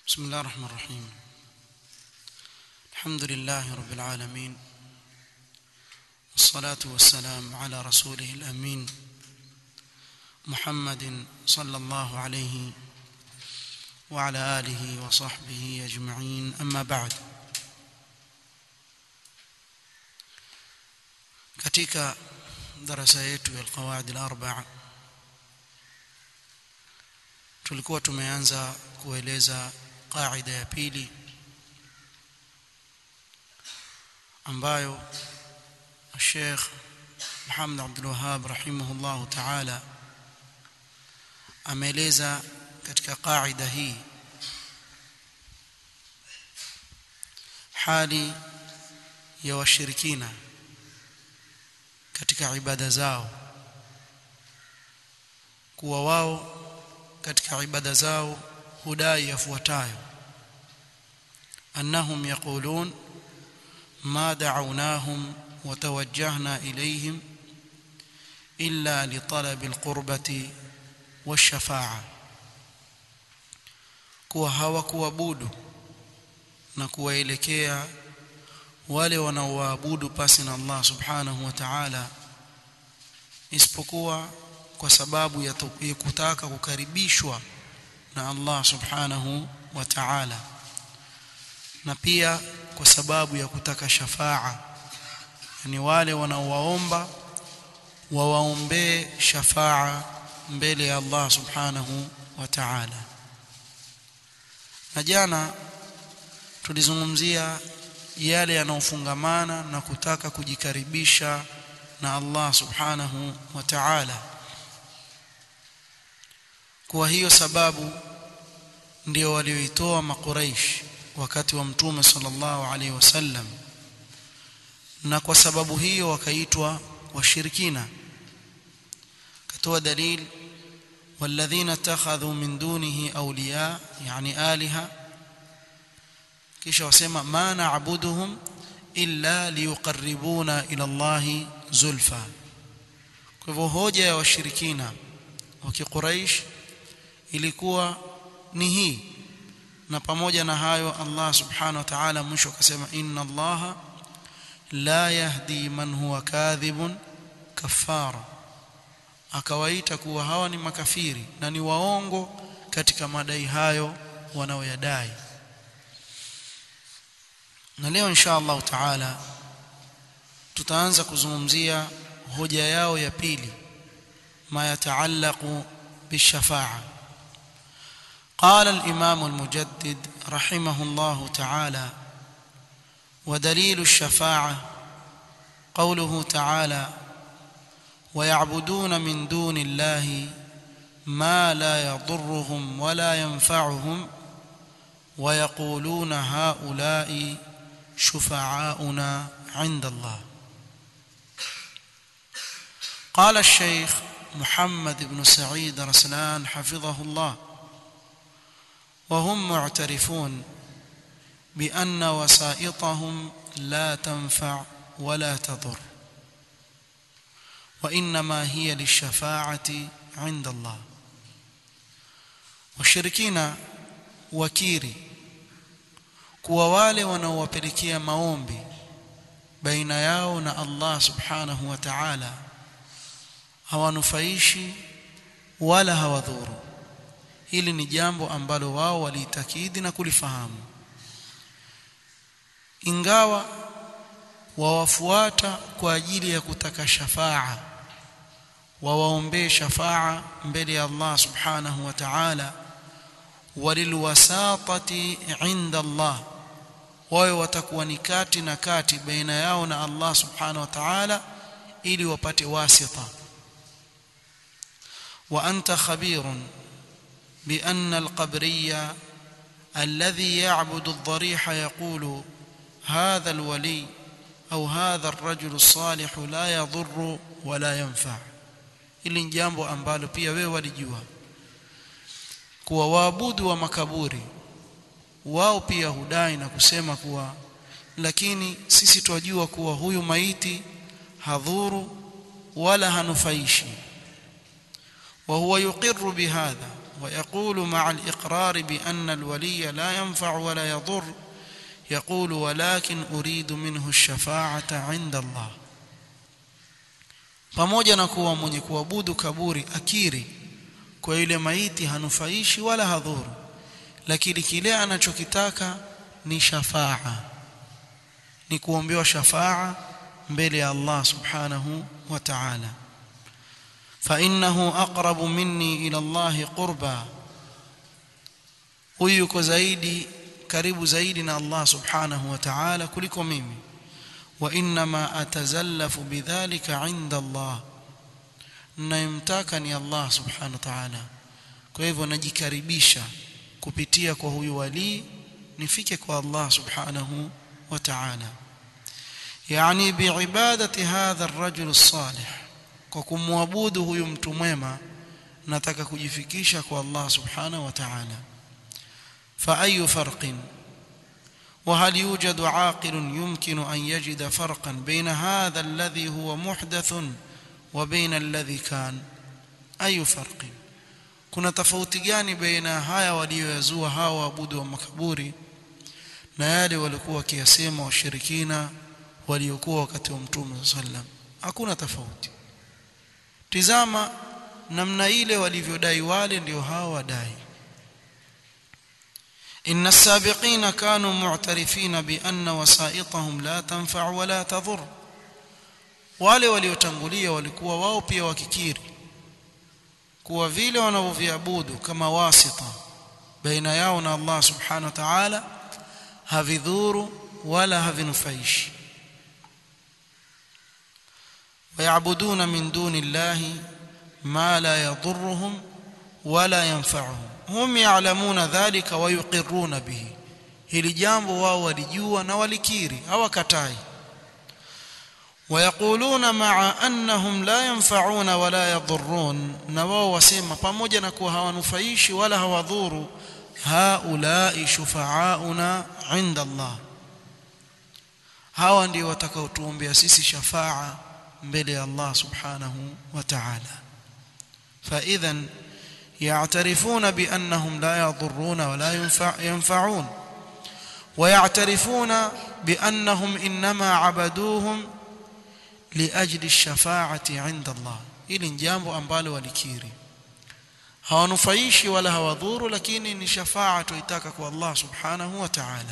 بسم الله الرحمن الرحيم الحمد لله رب العالمين والصلاة والسلام على رسوله الأمين محمد صلى الله عليه وعلى آله وصحبه أجمعين أما بعد katika darasa yetu ya alqawaid alarba'a tulikuwa tumeanza kueleza qaida ya pili ambayo Sheikh Muhammad Abdul Wahhab rahimahullah ta'ala ameeleza katika qaida hii hali ya washirikina katika ibada zao kuwa wao katika ibada zao hudai yafuatayo annahum yaqulun ma da'awnahum wa tawajjahna ilayhim illa li talabi alqurbati washafa'a kuwa hawakuabudu na kuwaelekea wale wanaoabudu pasi na Allah subhanahu wa ta'ala isipokuwa kwa sababu ya kutaka kukaribishwa na Allah subhanahu wa ta'ala na pia kwa sababu ya kutaka shafaa yani wale wanaowaomba wawaombee shafaa mbele ya Allah subhanahu wa ta'ala na jana tulizungumzia yale yanayofungamana na kutaka kujikaribisha na Allah subhanahu wa ta'ala kwa hiyo sababu ndio walioitoa makuraish wakati wa mtume sallallahu alaihi wasallam na kwa sababu hiyo wakaitwa washirikina katoa dalil والذين اتخذوا من دونه اولياء يعني الهه kisha wasema ma na'buduhum illa liyuqarribuna ila Allah zulfa kwa hivyo hoja ya washirikina wa kiquraish ilikuwa ni hii na pamoja na hayo Allah subhanahu wa ta'ala mwisho akasema inna Allah la yahdi man huwa kadhibun kafara akawaita kuwa hawa ni makafiri na ni waongo katika madai hayo wanaoyadai na leo insha Allah taala tutaanza kuzungumzia hoja yao ya pili ma yataallaqu bishafa'a قال الإمام المجدد رحمه الله تعالى ودليل الشفاعة قوله تعالى ويعبدون من دون الله ما لا يضرهم ولا ينفعهم ويقولون هؤلاء شفعاؤنا عند الله قال الشيخ محمد بن سعيد رسلان حفظه الله وهم معترفون بأن وسائطهم لا تنفع ولا تضر وإنما هي للشفاعة عند الله والشركين وكيري kuwa wale wanaowapelekea maombi baina yao na Allah subhanahu wa ta'ala hawanufaishi wala hawadhuru hili ni jambo ambalo wao waliitakidi na kulifahamu ingawa wawafuata kwa ajili ya kutaka shafaa wawaombee shafaa mbele ya Allah subhanahu wa ta'ala walilwasatati inda Allah wawe watakuwa ni kati na kati baina yao na Allah subhanahu wa ta'ala ili wapate wasita wa anta khabirun بأن القبري الذي يعبد الضريح يقول هذا الولي أو هذا الرجل الصالح لا يضر ولا ينفع ili jambo ambalo pia wewe walijua kuwa waabudu wa makaburi wao pia hudai na kusema kuwa lakini sisi twajua kuwa huyu maiti hadhuru wala hanufaishi وهو يقر بهذا ويقول مع الإقرار بأن الولي لا ينفع ولا يضر يقول ولكن أريد منه الشفاعة عند الله pamoja na kuwa mwenye kuabudu kaburi akiri kwa yule maiti hanufaishi wala hadhuru lakini kile anachokitaka ni shafaa ni kuombewa shafaa mbele ya Allah subhanahu wa ta'ala فإنه أقرب مني إلى الله قربا huyu yuko zaidi karibu zaidi na Allah subhanahu wa ta'ala kuliko mimi wa inma atazallafu bidhalika inda Allah nayemtaka ni Allah subhanahu wa ta'ala kwa hivyo najikaribisha kupitia kwa huyu wali nifike kwa Allah subhanahu wa ta'ala yani biibadati hadha ar-rajul as-salih kwa kumwabudu huyu mtu mwema nataka kujifikisha kwa Allah subhanahu wa ta'ala fa ayu farqin وهل يوجد عاقل يمكن أن يجد فرقا بين هذا الذي هو محدث وبين الذي كان أي فرق kuna tofauti gani baina haya walioyazua hawa waabudu wa makaburi na yale walikuwa wakiyasema washirikina waliokuwa wakati wa mtume sallam hakuna tofauti tizama namna ile walivyodai wale ndio hawa wadai إن السابقين كانوا معترفين بأن وسائطهم لا تنفع ولا تضر wale waliotangulia walikuwa wao pia wakikiri kuwa vile wanavyoviabudu kama wasita baina yao na Allah subhanahu wa ta'ala havidhuru wala havinufaishi ويعبدون من دون الله ما لا يضرهم ولا ينفعهم هم يعلمون ذلك ويقرون به hili jambo wao walijua na walikiri hawakatai ويقولون مع انهم لا ينفعون ولا يضرون na wao wasema pamoja na kuwa hawanufaishi wala hawadhuru haulai shufaauna inda Allah hawa ndio watakaotuombea sisi shafaa mbele ya Allah subhanahu wa ta'ala fa idhan يعترفون بأنهم لا يضرون ولا ينفع ينفعون ويعترفون بأنهم إنما عبدوهم لأجل الشفاعة عند الله ili jambo ambalo walikiri hawanufaishi wala hawadhuru lakini ni shafaa tuitaka kwa Allah subhanahu wa ta'ala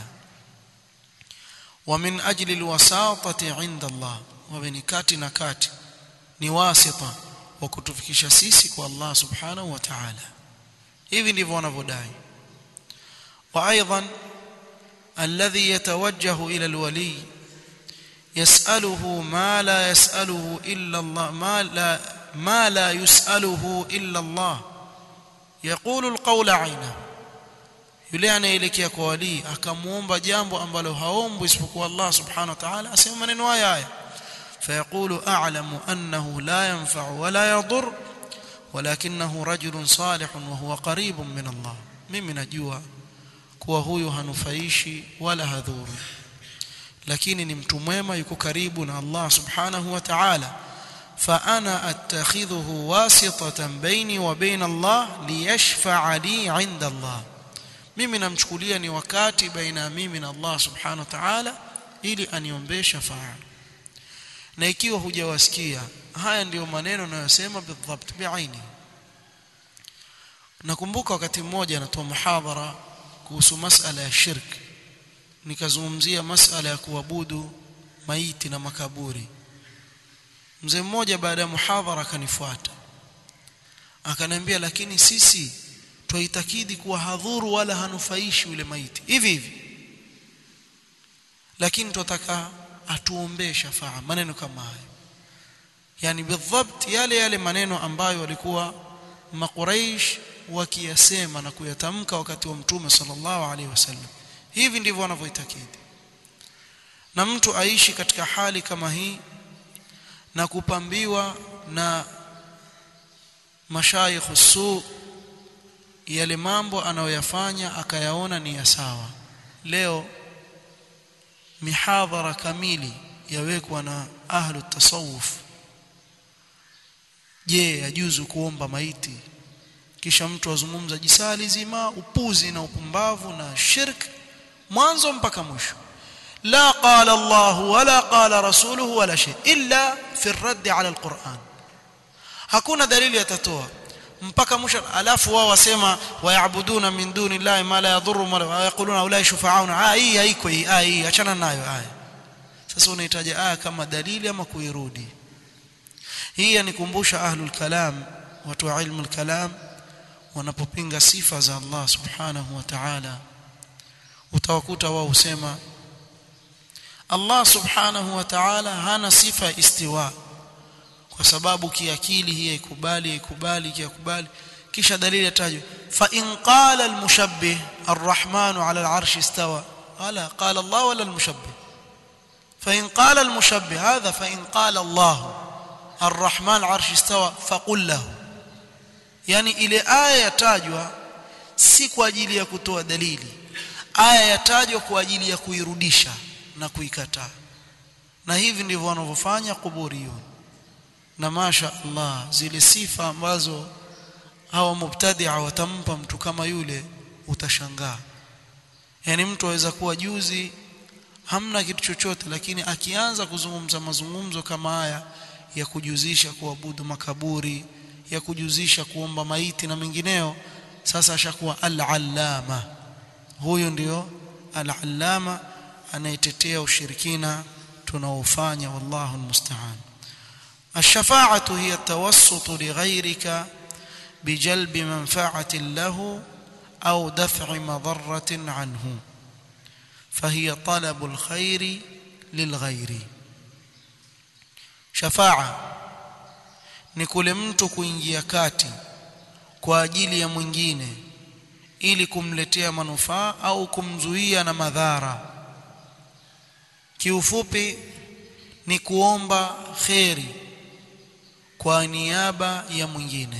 ومن أجل الوساطة عند الله وبين kati na kati ni wasita wa kutufikisha sisi kwa Allah subhanahu wa ta'ala hivi ndivyo wanavyodai wa aidan alladhi yatawajjahu ila alwali yas'aluhu ma la yas'aluhu illa Allah ma la ma la yus'aluhu illa Allah yaqulu alqawla 'ayna yule anaelekea kwa wali akamuomba jambo ambalo haombwi isipokuwa Allah subhanahu wa ta'ala asema maneno haya haya فيقول أعلم أنه لا ينفع ولا يضر ولكنه رجل صالح وهو قريب من الله mimi najua kuwa huyu hanufaishi wala hadhuru lakini ni mtu mwema yuko karibu na Allah subhanahu wa ta'ala فأنا أتخذه واسطة بيني وبين الله ليشفع لي عند الله mimi namchukulia ni wakati baina mimi na Allah subhanahu wa ta'ala ili aniombee shafaa na ikiwa hujawasikia haya ndiyo maneno ninayosema bidhabt biaini nakumbuka wakati mmoja natoa muhadhara kuhusu masala ya shirk nikazungumzia masala ya kuabudu maiti na makaburi mzee mmoja baada ya muhadhara akanifuata akaniambia lakini sisi twaitakidi kuwa hadhuru wala hanufaishi yule maiti hivi hivi lakini tunataka atuombee shafaa maneno kama haya yani bidhabt yale yale maneno ambayo walikuwa makuraish wakiyasema na kuyatamka wakati wa mtume sallallahu alaihi wasallam hivi ndivyo wanavyoitakidi na mtu aishi katika hali kama hii na kupambiwa na mashayikh su yale mambo anayoyafanya akayaona ni ya sawa leo mihadhara kamili yawekwa na ahlu tasawuf je yajuzu kuomba maiti kisha mtu azungumza jisali zima upuzi na upumbavu na shirk mwanzo mpaka mwisho la qala Allah wala qala rasuluhu wala shay illa fi ar-radd ala al-Qur'an hakuna dalili atatoa mpaka mwisho alafu wao wasema wayabuduna min duni llahi ma la yadhurru wa yaquluna ulai shufa'auna ah hii haiko hii ah hii achana nayo aya sasa unahitaji aya kama dalili ama kuirudi hii yanikumbusha ahlul kalam watu wa ilmu al-kalam wanapopinga sifa za Allah subhanahu wa ta'ala utawakuta wao husema Allah subhanahu wa ta'ala hana sifa istiwa kwa sababu kiakili hii ikubali ikubali kiakubali kisha dalili atajwa fa in qala al-mushabbih ar-rahmanu 'ala al-'arshi istawa ala qala Allah wala al-mushabbih fa in qala al-mushabbih hadha fa in qala Allah ar-rahman 'arshi istawa faqul lahu yani ile aya yatajwa si kwa ajili ya kutoa dalili aya yatajwa kwa ajili ya kuirudisha na kuikataa na hivi ndivyo wanavyofanya kuburiyun na masha Allah zile sifa ambazo hawa mubtadia watampa mtu kama yule utashangaa yani mtu aweza kuwa juzi hamna kitu chochote lakini akianza kuzungumza mazungumzo kama haya ya kujuzisha kuabudu makaburi ya kujuzisha kuomba maiti na mengineo sasa ashakuwa al-allama huyu ndio al-allama anayetetea ushirikina tunaofanya wallahu almusta'an الشفاعه هي التوسط لغيرك بجلب منفعه له او دفع مضره عنه فهي طلب الخير للغير شفاعه ni kule mtu kuingia kati kwa ajili ya mwingine ili kumletea manufaa au kumzuia na madhara kiufupi ni kuomba kheri kwa niaba ya mwingine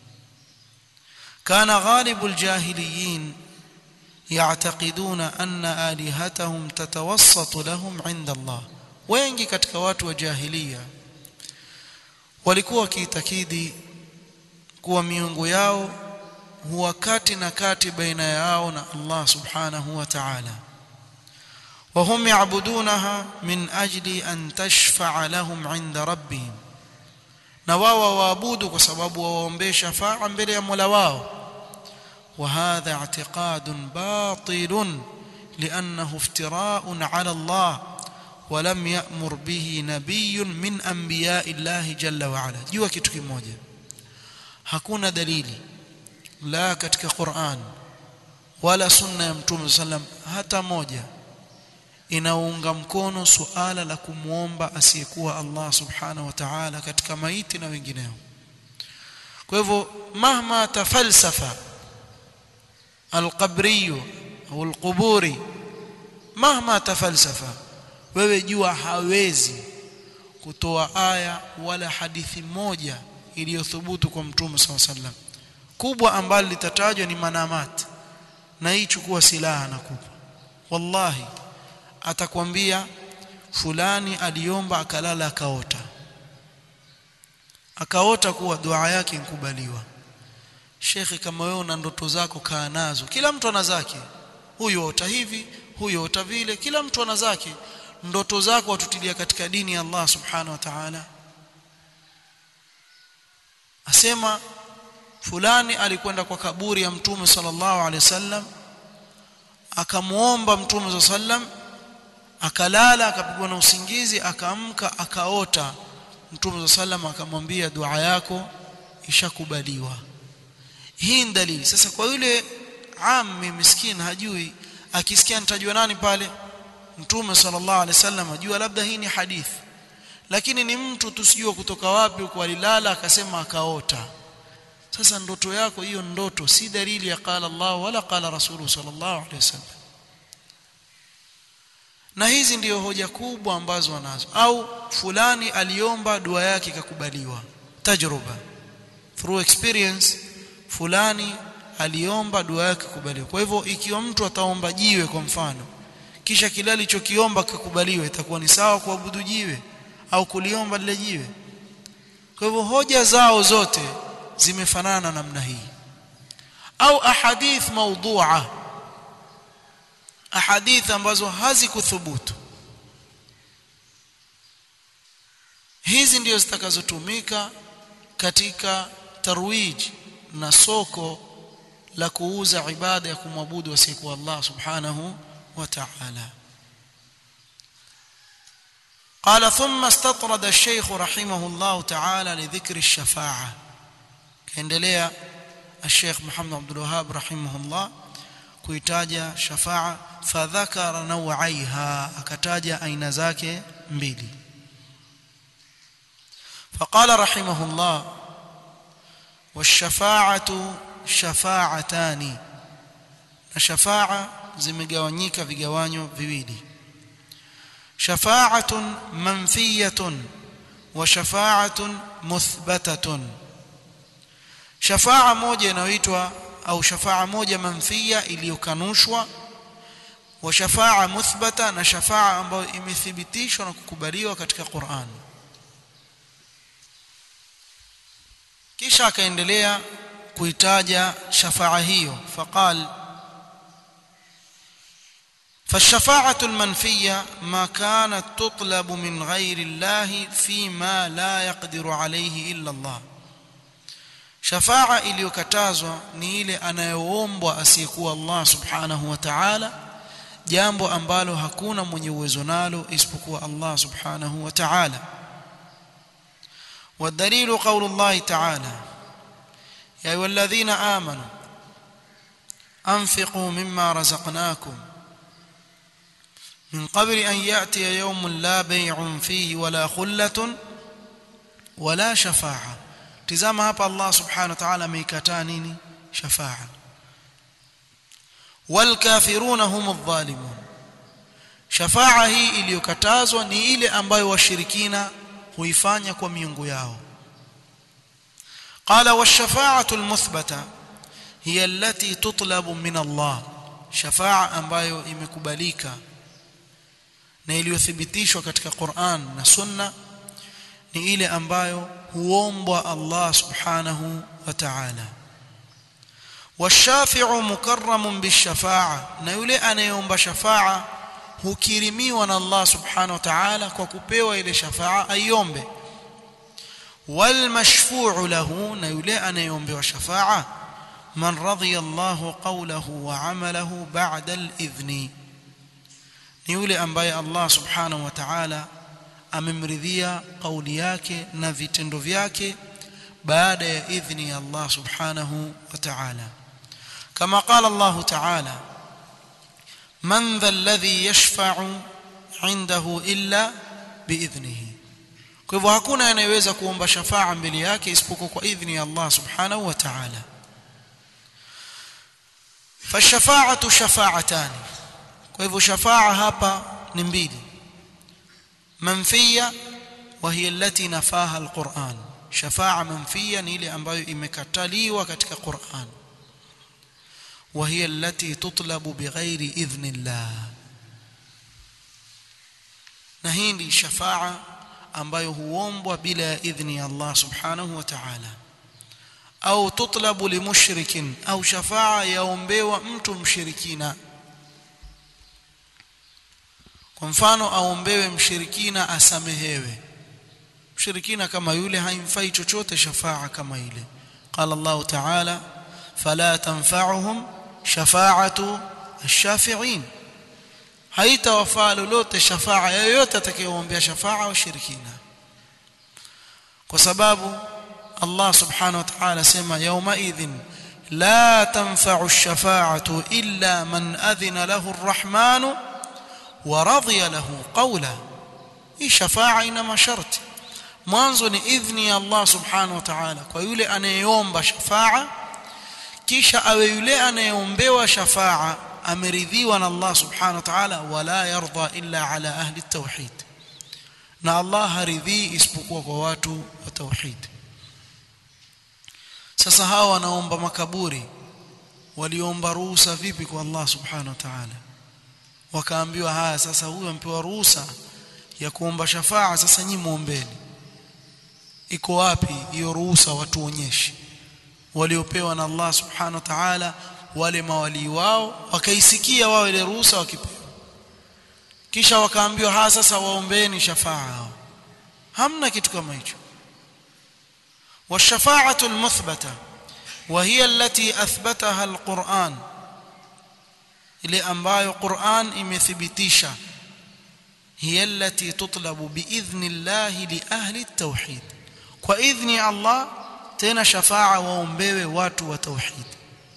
kana ghalibu aljahiliyin ya'taqiduna anna alihatahum tatawassatu lahum 'inda Allah wengi katika watu wa jahiliya walikuwa wakiitakidi kuwa miungu yao huwa kati na kati baina yao na Allah subhanahu wa ta'ala وهم يعبدونها من أجل أن تشفع لهم عند ربهم na wao waabudu kwa sababu waombe shafaa mbele ya Mola wao وهذا اعتقاد باطل لأنه افتراء على الله ولم يأمر به نبي من أنبياء الله جل وعلا jua kitu kimoja hakuna dalili la katika Qur'an wala sunna ya Mtume sallam hata moja inaunga mkono suala la kumwomba asiyekuwa Allah subhanahu wa ta'ala katika maiti na wengineo kwa hivyo mahma tafalsafa alqabri au alquburi mahma tafalsafa wewe jua hawezi kutoa aya wala hadithi moja iliyothubutu kwa mtume SAW sallam kubwa ambalo litatajwa ni manamat na hii chukua silaha na kupa wallahi atakwambia fulani aliomba akalala akaota akaota kuwa dua yake inkubaliwa shekhe kama wewe una ndoto zako kaa nazo kila mtu ana zake huyu ota hivi huyu ota vile kila mtu ana zake ndoto zako watutilia katika dini ya Allah subhanahu wa ta'ala asema fulani alikwenda kwa kaburi ya mtume sallallahu alaihi wasallam akamuomba mtume sallam akalala akapigwa na usingizi akaamka akaota mtume sallam akamwambia dua yako ishakubaliwa hii ni dalili sasa kwa yule ammi miskin hajui akisikia nitajua nani pale mtume sallallahu alaihi wasallam ajua labda hii ni hadithi lakini ni mtu tusijua kutoka wapi huko alilala akasema akaota sasa ndoto yako hiyo ndoto si dalili ya qala Allah wala qala rasuluhu sallallahu alaihi wasallam na hizi ndiyo hoja kubwa ambazo wanazo au fulani aliomba dua yake ikakubaliwa tajruba through experience fulani aliomba dua yake ikakubaliwa kwa hivyo ikiwa mtu ataomba jiwe kwa mfano kisha kile alichokiomba kikubaliwa itakuwa ni sawa kuabudu jiwe au kuliomba lile jiwe kwa hivyo hoja zao zote zimefanana namna hii au ahadith mawdu'a ahadith ambazo hazikuthubutu hizi ndio zitakazotumika katika tarwij na soko la kuuza ibada ya kumwabudu asiyekuwa Allah subhanahu wa ta'ala قال ثم استطرد الشيخ رحمه الله تعالى لذكر الشفاعة كاendelea الشيخ محمد عبد الوهاب رحمه الله kuitaja shafa'a fadhakara nawaiha akataja aina zake mbili فقال رحمه الله والشفاعة شفاعتان الشفاعة zimegawanyika vigawanyo viwili شفاعة منفية وشفاعة مثبتة شفاعة moja inayoitwa au shafaa moja manfia iliyokanushwa wa shafaa muthbata na shafaa ambayo imethibitishwa na kukubaliwa katika Qur'an kisha akaendelea kuitaja shafaa hiyo faqal فالشفاعة المنفية ما كانت تطلب من غير الله فيما لا يقدر عليه إلا الله shafaa iliyokatazwa ni ile anayoombwa asiyekuwa Allah subhanahu wa ta'ala jambo ambalo hakuna mwenye uwezo nalo isipokuwa Allah subhanahu wa ta'ala والدليل قول الله تعالى يا ايها الذين امنوا انفقوا مما رزقناكم من قبل ان ياتي يوم لا بيع فيه ولا خله ولا شفاعه tizama hapa Allah subhanahu wa ta'ala ameikataa nini shafaa walkafiruna humudh dhalimun shafaa hii iliyokatazwa ni ile ambayo washirikina huifanya kwa miungu yao qala washafa'atu almuthbata hiya allati tutlabu min Allah shafaa ambayo imekubalika na iliyothibitishwa katika Qur'an na Sunna ni ile ambayo huombwa Allah subhanahu wa ta'ala washafi'u mukarramun bishafa'a na yule anayeomba shafa'a hukirimiwa na Allah subhanahu wa ta'ala kwa kupewa ile shafa'a aiombe walmashfu'u lahu na yule anayeombewa shafa'a man radhiya Allah qawlahu wa 'amalahu ba'da al-idhni ni yule ambaye Allah subhanahu wa ta'ala amemridhia kauli yake na vitendo vyake baada ya idhni ya Allah subhanahu wa ta'ala kama qala Allah ta'ala man dha alladhi yashfa'u 'indahu illa biidhnihi kwa hivyo hakuna anayeweza kuomba shafaa mbele yake isipokuwa kwa idhni ya Allah subhanahu wa ta'ala fashafa'atu shafa'atani kwa hivyo shafaa hapa ni mbili منفيه وهي التي نفاها القرآن شفاعة منفية ni ile ambayo imekataliwa katika Qur'an وهي التي تطلب بغير إذن الله na hii ni shafaa ambayo huombwa bila idhni ya Allah subhanahu wa ta'ala au tutlabu limushrikin au shafaa yaombewa mtu mshirikina kwa mfano aombewe mshirikina asamehewe mshirikina kama yule haimfai chochote shafaa kama ile qala Allah ta'ala fala tanfa'uhum shafa'atu ash-shafi'in haitawafaa lolote shafaa yoyote atakayeombea shafaa washirikina kwa sababu Allah subhanahu wa ta'ala sema yawma idhin la tanfa'u ash-shafa'atu illa man adhina lahu ar-rahmanu ورضي له قولا hii shafaa ina masharti mwanzo ni idhni ya Allah subhanahu wa ta'ala kwa yule anayeomba shafaa kisha awe yule anayeombewa shafaa ameridhiwa na Allah subhanahu wa ta'ala wala yarda illa ala ahli at-tauhid na Allah haridhi isipokuwa kwa watu wa tauhid sasa hawa wanaomba makaburi waliomba ruhusa vipi kwa Allah subhanahu wa ta'ala wakaambiwa haya sasa huyu ampewa ruhusa ya kuomba shafaa sasa nyinyi muombeni iko wapi hiyo ruhusa watuonyeshe waliopewa na Allah subhanahu wa ta'ala wale mawali wao wakaisikia wao ile ruhusa wakipewa kisha wakaambiwa ha sasa waombeeni shafaa hamna kitu kama hicho والشفاعه المثبته وهي التي اثبتها القران ile ambayo Qur'an imethibitisha hiya allati tutlabu biidhni Allah li ahli at-tauhid kwa idhni Allah tena shafaa waombewe watu wa tauhid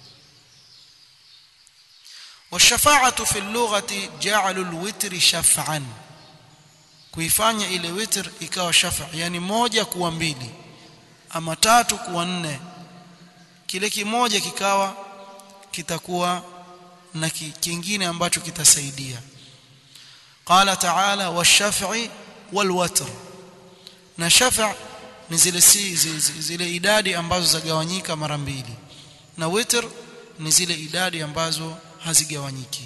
والشفاعه في اللغه جعل الوتر شفعا kuifanya ile witr ikawa shafa yani moja kuwa mbili ama tatu kuwa nne kile kimoja kikawa kitakuwa na kingine ambacho kitasaidia qala ta'ala wash-shaf'i wal-watr na shafa' ni zile si zile idadi ambazo zagawanyika mara mbili na witr ni zile idadi ambazo hazigawanyiki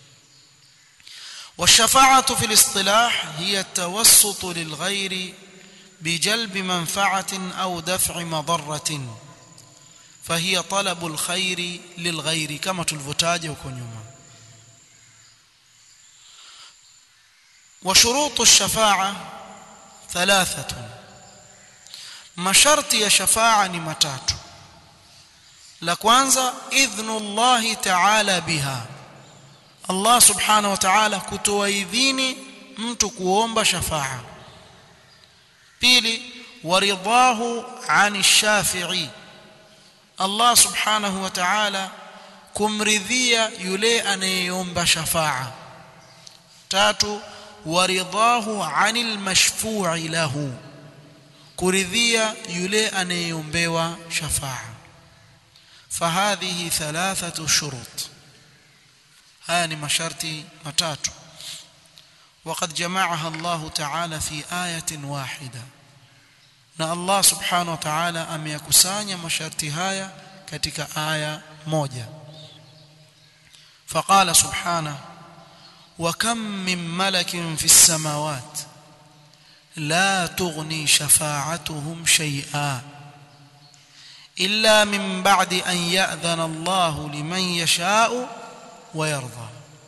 والشفاعه في الاصطلاح هي التوسط للغير بجلب منفعه او دفع مضره فهي طلب الخير للغير كما تلفوتاje huko nyuma وشروط الشفاعه ثلاثه masharti ya shafa'a ni matatu la kwanza idhnu Allah ta'ala biha Allah subhanahu wa ta'ala kutoa idhini mtu kuomba shafa'a pili waridahu 'ani shafi'i Allah subhanahu wa ta'ala kumridhia yule anayeomba shafa'a tatu waridahu 'anil mashfu'i lahu kuridhia yule anayeombewa shafa'a fahadhihi thalathatu shurut haya ni masharti matatu وقد جمعها الله تعالى في آية واحدة na Allah subhanahu wa ta'ala ameyakusanya masharti haya katika aya moja faqala subhanahu wa kam min malakin fis samawati لا تغني شفاعتهم شيئا الا من بعد ان ياذن الله لمن يشاء ويرضى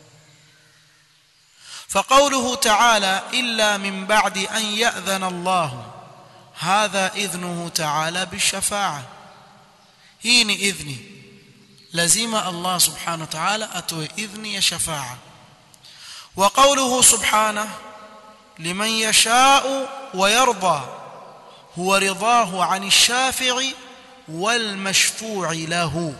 فقوله تعالى الا من بعد ان ياذن الله هذا اذنه تعالى بالشفاعه هي ni idhni lazima Allah subhanahu wa ta'ala atoe idhni ya shafa'a wa qawluhu subhanahu لمن يشاء ويرضى هو رضاه عن الشافع والمشفوع له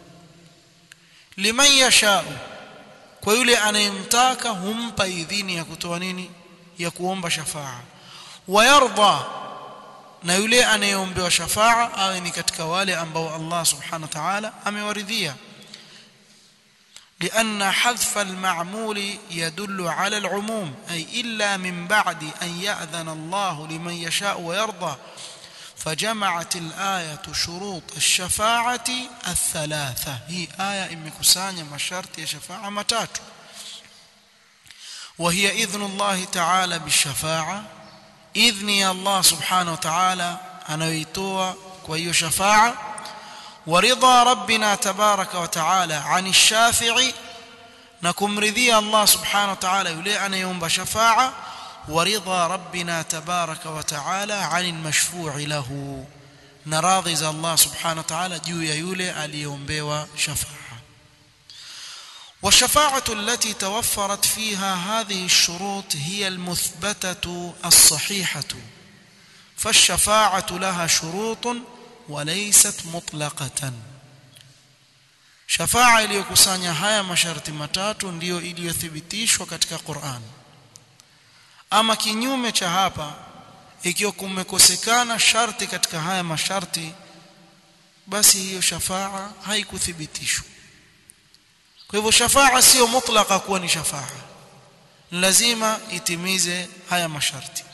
لمن يشاء kwa yule anayemtaka humpa idhini ya kutoa nini ya kuomba shafaa wayarda na yule anayeombewa shafaa awe ni katika wale ambao Allah subhanahu wa ta'ala amewaridhia لأن حذف المعمول يدل على العموم أي إلا من بعد أن يأذن الله لمن يشاء ويرضى فجمعت الآية شروط الشفاعة الثلاثة هي آية إمكسانية مشارت شفاعة متات وهي إذن الله تعالى بالشفاعة إذن الله سبحانه وتعالى أنا يتوى كوي شفاعة ورضا ربنا تبارك وتعالى عن الشافع نكم رضي الله سبحانه وتعالى يلي أن يوم بشفاعة ورضا ربنا تبارك وتعالى عن المشفوع له نراضي الله سبحانه وتعالى جو يولي اليوم بيوا شفاعة والشفاعة التي توفرت فيها هذه الشروط هي المثبتة الصحيحة فالشفاعة لها شروط وليست مطلقة شفاعة iliyokusanya haya masharti matatu ndiyo iliyothibitishwa katika Qur'an ama kinyume cha hapa ikiwa kumekosekana sharti katika haya masharti basi hiyo shafaa haikuthibitishwa kwa hivyo shafaa sio mutlaka kuwa ni shafaa lazima itimize haya masharti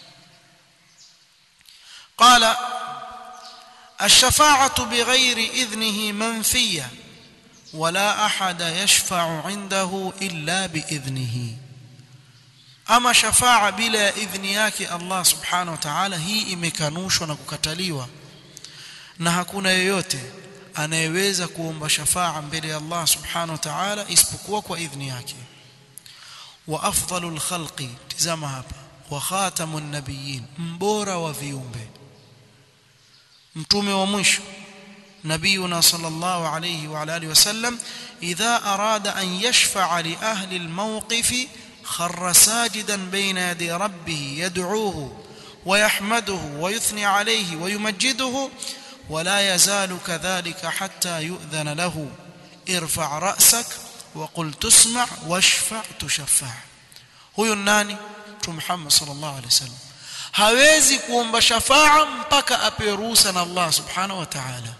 qala الشفاعة بغير إذنه منفية ولا أحد يشفع عنده إلا بإذنه أما شفاعة بلا إذن yake Allah subhanahu wa ta'ala hii imekanushwa na kukataliwa na hakuna yoyote anayeweza kuomba shafaa mbele ya Allah subhanahu wa ta'ala isipokuwa kwa idhni yake wa afdalul khalqi tizama hapa wa khatamun nabiyyin mbora wa viumbe mtume wa mwisho نبينا صلى الله عليه وعلى اله وسلم اذا اراد ان يشفع لاهل الموقف خر ساجدا بين يدي ربه يدعوه ويحمده ويثني عليه ويمجده ولا يزال كذلك حتى يؤذن له ارفع راسك وقل تسمع واشفع تشفع huyo nani mtume Muhammad sallallahu alaihi wasallam hawezi kuomba shafaa mpaka apewe ruhusa na Allah subhanahu wa ta'ala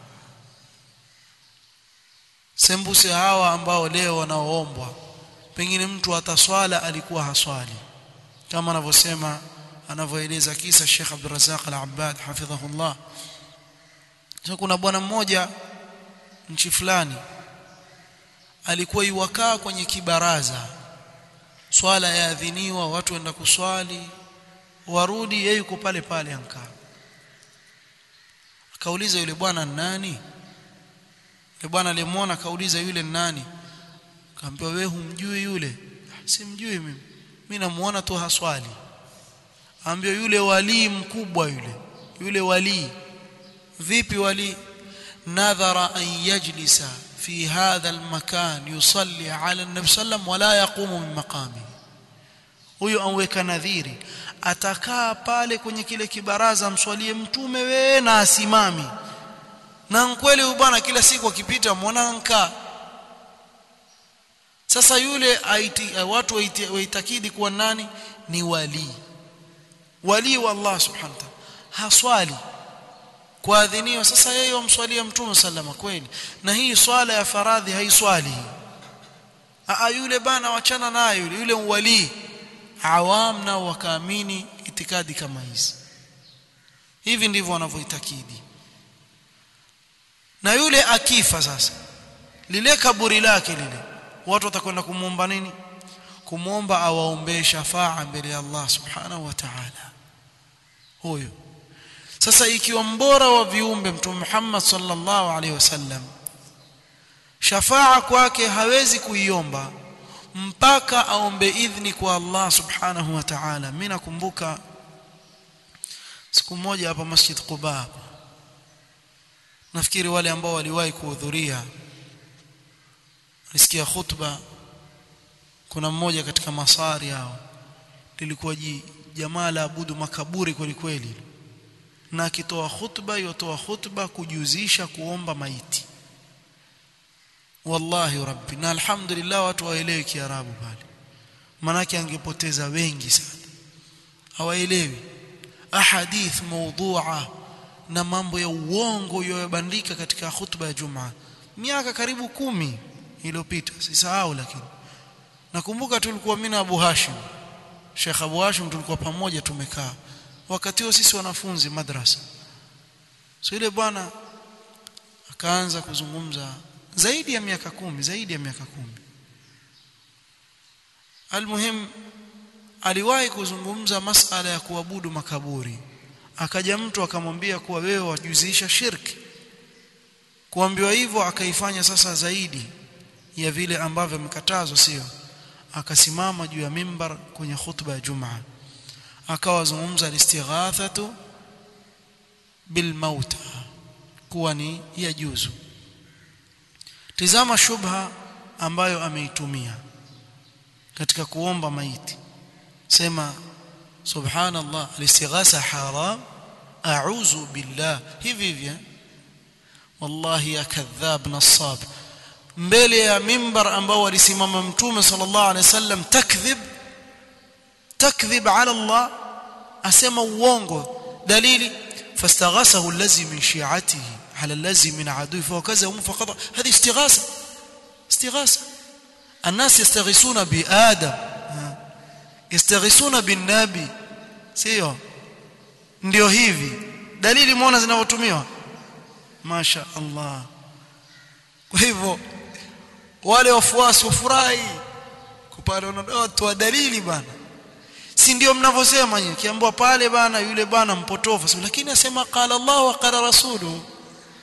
sembuse hawa ambao leo wanaoombwa pengine mtu ataswala alikuwa haswali kama anavyosema anavyoeleza kisa Sheikh Abdul Razzaq Al-Abbad hafidhahullah so kuna bwana mmoja nchi fulani alikuwa iwakaa kwenye kibaraza swala yaadhiniwa watu waenda kuswali warudi yeye yuko pale pale ankaa akauliza yule bwana nani yule bwana alimuona akauliza yule nani akamwambia wewe humjui yule simjui mimi mimi namuona tu haswali ambio yule wali mkubwa yule yule wali vipi wali nadhara an yajlisa fi hadha almakan yusalli ala an-nabi sallam wala yaqumu min maqami huyo anweka nadhiri atakaa pale kwenye kile kibaraza mswalie mtume we na asimami na kweli huyu bwana kila siku akipita mwananka sasa yule aiti, watu waitakidi kuwa nani ni wali wali wa Allah subhanahu wa ta'ala haswali kuadhiniwa sasa yeye wamswalia mtume sallama kweli na hii swala ya faradhi haiswali a yule bana wachana nayo yule yule wali awam nao wakaamini itikadi kama hizi hivi ndivyo wanavyoitakidi na yule akifa sasa lile kaburi lake lile watu watakwenda kumuomba nini kumuomba awaombee shafaa mbele ya Allah subhanahu wa ta'ala huyo sasa ikiwa mbora wa viumbe mtume Muhammad sallallahu alaihi wasallam shafaa kwake hawezi kuiomba mpaka aombe idhni kwa Allah subhanahu wa ta'ala mimi nakumbuka siku moja hapa Masjid Quba nafikiri wale ambao waliwahi kuhudhuria nisikia khutba kuna mmoja katika masari hao lilikuwa jamaa la abudu makaburi kweli kweli na akitoa khutba yotoa khutba kujuzisha kuomba maiti wallahi rabbi na alhamdulillah watu waelewi kiarabu pale manake angepoteza wengi sana hawaelewi ahadith mawdhu'a na mambo ya uongo yaliyobandika katika khutba ya Jumaa miaka karibu kumi iliyopita sisahau lakini nakumbuka tulikuwa mimi na Abu Hashim Sheikh Abu Hashim tulikuwa pamoja tumekaa wakati huo sisi wanafunzi madrasa so ile bwana akaanza kuzungumza zaidi ya miaka kumi zaidi ya miaka kumi almuhim aliwahi kuzungumza masala ya kuabudu makaburi akaja mtu akamwambia kuwa wewe wajuzisha shirki kuambiwa hivyo akaifanya sasa zaidi ya vile ambavyo amekatazwa sio akasimama juu ya mimbar kwenye khutba ya Jumaa akawazungumza al-istighathatu bil mauta kuwa ni ya juzu tizama shubha ambayo ameitumia katika kuomba maiti sema subhanallah al-istighatha haram a'udhu billah hivi hivi wallahi ya kadhab nasab mbele ya mimbar ambao walisimama mtume sallallahu alaihi wasallam takdhib takdhib ala Allah asema uongo dalili fastaghasahu allazi min shi'atihi ala allazi min adui fawakazahu faqad hadi istighasa istighasa الناس يستغيثون بآدم يستغيثون بالنبي sio ndio hivi dalili muona zinavyotumiwa masha Allah kwa hivyo wale wafuasi wafurahi kupata watu wa dalili bana si ndio mnavyosema nyinyi kiambiwa pale bana yule bana mpotofu lakini asema qala Allah wa qala rasulu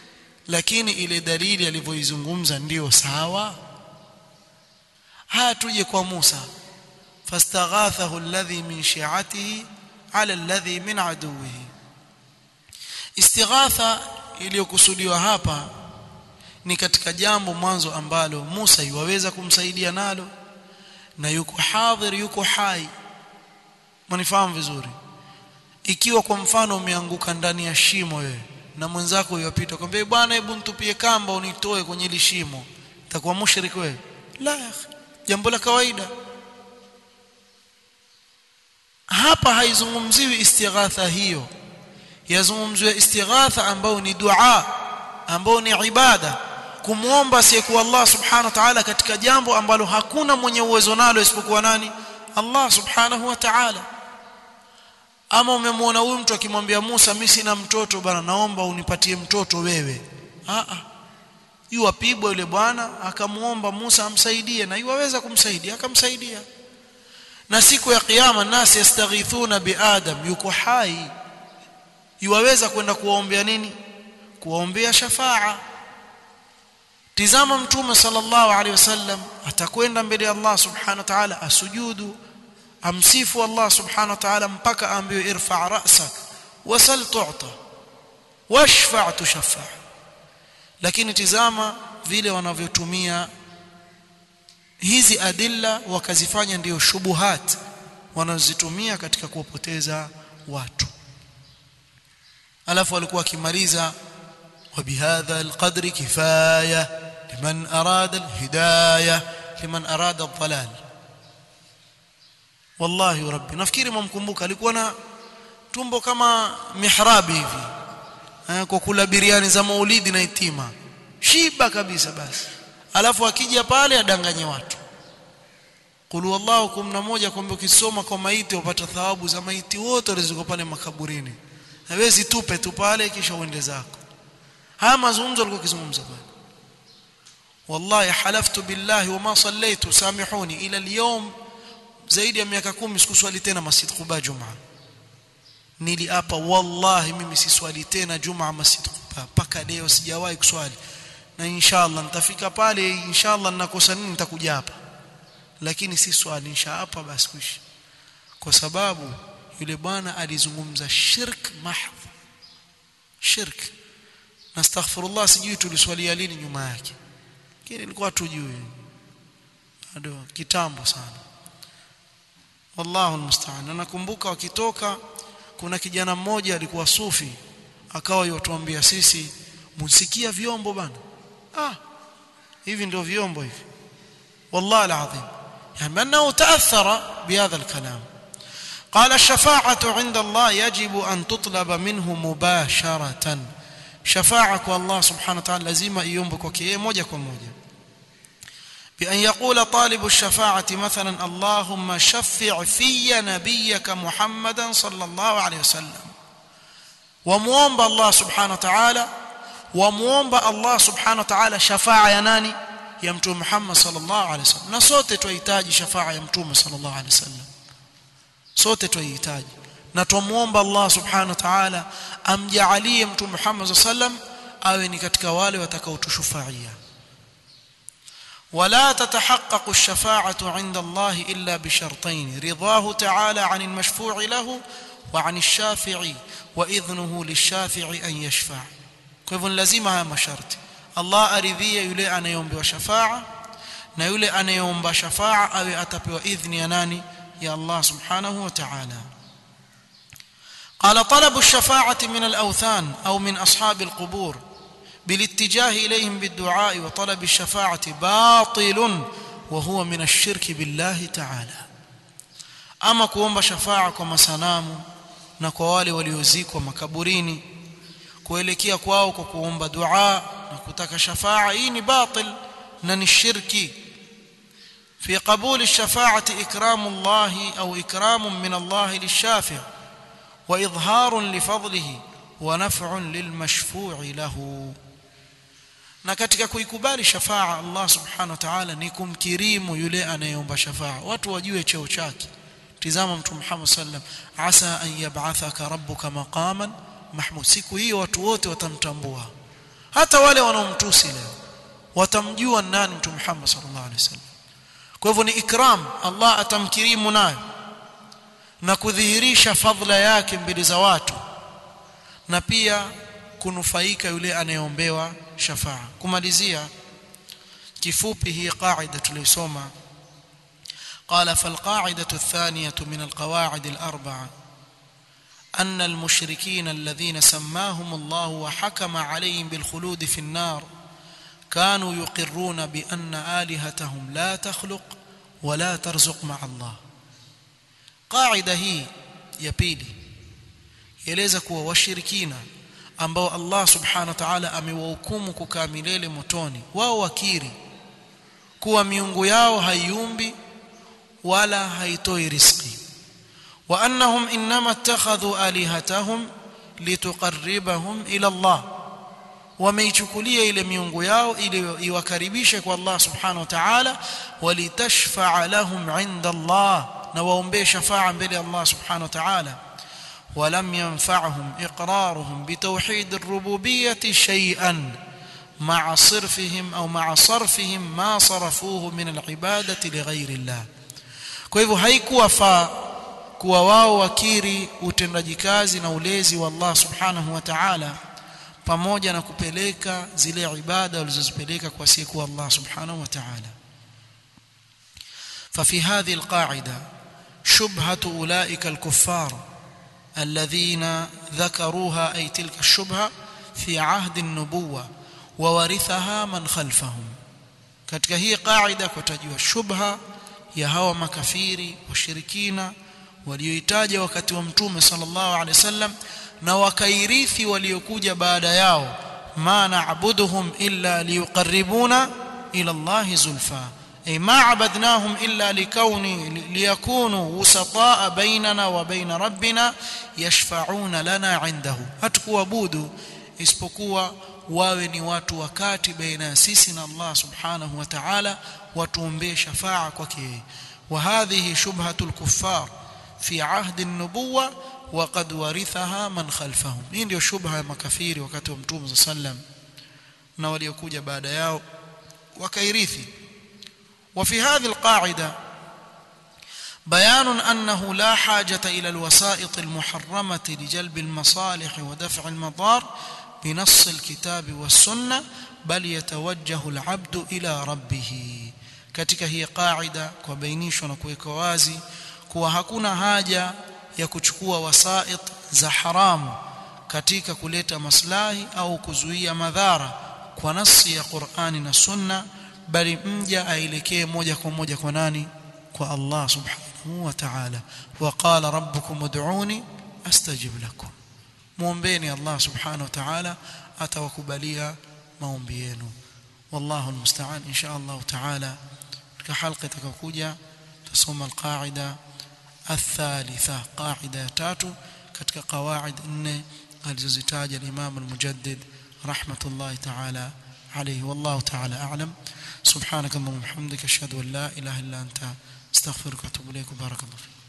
lakini ile dalili alivyoizungumza ndiyo sawa haya tuje kwa Musa fastaghathahu alladhi min shi'atihi ala alladhi min aduwihi istighatha iliyokusudiwa hapa ni katika jambo mwanzo ambalo Musa yuwaweza kumsaidia nalo na yuko hadhir yuko hai mnifahamu vizuri ikiwa kwa mfano umeanguka ndani ya shimo wewe na mwenzako yupita kwambia bwana hebu nitupie kamba unitoe kwenye ile shimo itakuwa mushrik wewe la jambo la kawaida hapa haizungumziwi istighatha hiyo yazungumziwa istighatha ambayo ni dua ambayo ni ibada kumuomba asiyekuwa Allah subhanahu wa ta'ala katika jambo ambalo hakuna mwenye uwezo nalo isipokuwa nani Allah subhanahu wa ta'ala ama umemwona huyu mtu akimwambia Musa mimi sina mtoto bana naomba unipatie mtoto wewe a a yu apigwa yule bwana akamuomba Musa amsaidie na yuwaweza kumsaidia akamsaidia na siku ya kiyama nasi yastaghithuna biadam yuko hai yuwaweza kwenda kuwaombea nini kuwaombea shafaa tizama mtume sallallahu alaihi wasallam atakwenda mbele ya Allah subhanahu wa ta'ala asujudu amsifu Allah subhanahu wa ta'ala mpaka aambiwe irfa' ra'sak wasal tu'ta washfa' tushaffa lakini tizama vile wanavyotumia hizi adilla wakazifanya ndiyo shubuhat wanazozitumia katika kuwapoteza watu alafu walikuwa akimaliza وبهذا القدر كفايه لمن اراد الهدايه لمن اراد الضلال والله ربي nafikiri mumkumbuka alikuwa na tumbo kama mihrabi hivi kwa kula biriani za maulidi na itima shiba kabisa basi alafu akija pale adanganye watu qul wallahu kumna moja kwamba ukisoma kwa maiti upata thawabu za maiti wote waliziko pale makaburini hawezi tupe tu pale kisha uende zako haya mazungumzo alikuwa kizungumza bwana wallahi halaftu billahi wama sallaitu samihuni ila alyawm zaidi ya miaka 10 sikuswali tena masjid Quba Jumaa niliapa wallahi mimi siswali tena Jumaa masjid Quba paka leo sijawahi kuswali na inshallah nitafika pale inshallah ninakosa nini nitakuja hapa lakini si swali inshaapa basi kuishi kwa sababu yule bwana alizungumza shirk mahdh shirk nastaghfirullah sijui tuliswalia lini nyuma yake lakini ilikuwa tujui bado kitambo sana wallahu almusta'an nakumbuka wakitoka kuna kijana mmoja alikuwa sufi akawa yotuambia sisi msikia vyombo bana ah hivi ndio vyombo hivi والله العظيم يعني انه تاثر بهذا الكلام قال الشفاعه عند الله يجب ان تطلب منه مباشره شفاعه kwa Allah subhanahu wa ta'ala lazima iombe kwake yeye moja kwa moja بأن يقول طالب الشفاعة مثلا اللهم شفع في نبيك محمدا صلى الله عليه وسلم وموomba الله سبحانه وتعالى وموomba الله سبحانه وتعالى شفاعة يا nani ya mtume Muhammad sallallahu alaihi wasallam na sote tunahitaji shafaa ya mtume sallallahu alaihi wasallam sote tunahitaji na tumuomba Allah subhanahu wa ta'ala amjaalie mtume Muhammad sallam awe ni katika wale watakaotushufaia ولا تتحقق الشفاعة عند الله إلا بشرطين رضاه تعالى عن المشفوع له وعن الشافع وإذنه للشافع أن يشفع كيف لازم هذا مشرط Allah aridhie yule anayeombewa shafa'a na yule anayeomba shafa'a awe atapewa idhni ya nani ya Allah subhanahu wa ta'ala قال طلب الشفاعة من الأوثان أو من أصحاب القبور بالاتجاه إليهم بالدعاء وطلب الشفاعة باطل وهو من الشرك بالله تعالى أما كوomba shafa'a kwa masanamu na kwa wale waliozikwa makaburini kuelekea kwao kwa kuomba dua na kutaka shafaa hii ni batil na ni shirki في قبول الشفاعة إكرام الله أو إكرام من الله للشافع وإظهار لفضله ونفع للمشفوع له na katika kuikubali shafaa Allah subhanahu wa ta'ala ni kumkirimu yule anayeomba shafaa watu wajue cheo chake tizama mtume Muhammad sallam asa an yab'athaka rabbuka maqaman mahmud siku hiyo watu wote watamtambua hata wale wanaomtusi leo watamjua nani mtume Muhammad sallallahu alaihi wasallam kwa hivyo ni ikram Allah atamkirimu nayo na kudhihirisha fadhila yake mbele za watu na pia kunufaika yule anayeombewa shafaa kumalizia kifupi hii qaida tulisoma قال فالقاعدة الثانية من القواعد الأربعة أن المشركين الذين سماهم الله وحكم عليهم بالخلود في النار كانوا يقرون بأن آلهتهم لا تخلق ولا ترزق مع الله قاعدة هي يبيلي يلeza kuwa washirikina ambao Allah subhanahu wa ta'ala amewahukumu kukaa milele motoni wao wakiri kuwa miungu yao haiumbi wala haitoi riziki wa annahum inma ittakhadhu alihatahum lituqarribahum ila Allah wameichukulia ile miungu yao ili iwakaribishe kwa Allah subhanahu wa ta'ala walitashfa'a lahum 'inda Allah na waombee shafa'a mbele Allah subhanahu wa ta'ala ولم ينفعهم إقرارهم بتوحيد الربوبية شيئا مع صرفهم أو مع صرفهم ما صرفوه من العبادة لغير الله kwa hivyo haikuwafaa kuwa wao wakiri utendaji kazi na ulezi wa Allah subhanahu wa ta'ala pamoja na kupeleka zile ibada walizozipeleka kwa siku Allah subhanahu wa ta'ala ففي هذه القاعدة شبهة أولئك الكفار الذين ذكروها أي تلك الشبهة في عهد النبوة وورثها من خلفهم katika hii qaida kutajwa shubha ya hawa makafiri washirikina walioitaja wakati wa mtume sallallahu alaihi wasallam na wakairithi waliokuja baada yao ma na'buduhum illa liyuqarribuna ila Allah zulfa ay ma abadnahum illa likauni liyakunu wusata'a bainana wa bain rabbina yashfa'una lana 'indahu hatukuabudu isipokuwa wawe ni watu wakati baina ya sisi na Allah subhanahu wa ta'ala watuombee shafaa kwake wa hadhihi shubhatul kuffar fi ahdi an-nubuwa wa qad warithaha man khalfahum hii ndio shubha ya makafiri wakati wa mtume sallam na waliokuja baada yao wakairithi وفي هذه القاعده بيان انه لا حاجه الى الوسائط المحرمه لجلب المصالح ودفع المضار بنص الكتاب والسنه بل يتوجه العبد الى ربه katika hii qaida kwa bainishwa na kuweka wazi kuwa hakuna haja ya kuchukua wasait za haramu katika kuleta maslahi au kuzuia madhara kwa nasi ya Qur'ani na Sunna bali mja aelekee moja kwa moja kwa nani kwa Allah subhanahu wa ta'ala wa qala rabbukum ud'uni astajib lakum muombeeni Allah subhanahu wa ta'ala atawakubalia maombi yenu wallahu almusta'an insha Allah ta'ala katika halqa itakayokuja tusoma alqaida الثالثة قاعدة تاتو katika qawaid nne alizozitaja al-Imam al-Mujaddid rahmatullahi ta'ala alayhi wallahu ta'ala a'lam subhanakallahumma wa bihamdika ashhadu an la ilaha illa anta astaghfiruka wa atubu ilayk barakallahu